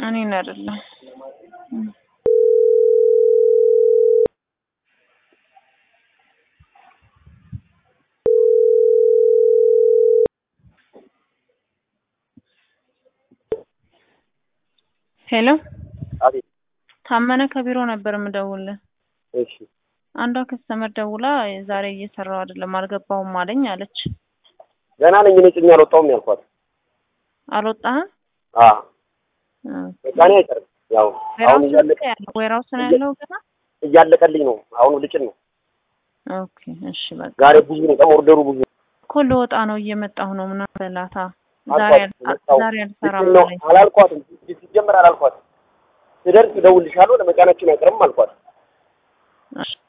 እኔን አይደለም ሄሎ አቤት። ታመነ ከቢሮ ነበር የምደውልህ። እሺ አንዷ ከስተመር ደውላ ዛሬ እየሰራው አይደለም አልገባሁም አለኝ አለች። ገና ነኝ እኔ ጭኜ አልወጣሁም ያልኳት። አልወጣህም? አ በቃ እኔ አይቀርም። ያው አሁን እያለቀ ዌራውስ ነው ያለው ገና። እያለቀልኝ ነው። አሁን ልጭን ነው። ኦኬ እሺ በቃ ዛሬ ብዙ ነው፣ በጣም ኦርደሩ ብዙ ነው። እኮ ልወጣ ነው እየመጣሁ ነው ምናምን በላታ ዛሬ አልኳት፣ አል- መጣሁ። ዛሬ አልሰራም ልጭን ነው አለኝ። አላልኳትም። ሲጀመር አላልኳትም። ስደርስ እደውልልሻለሁ ለመጫናችን አይቀርም አልኳት። እሺ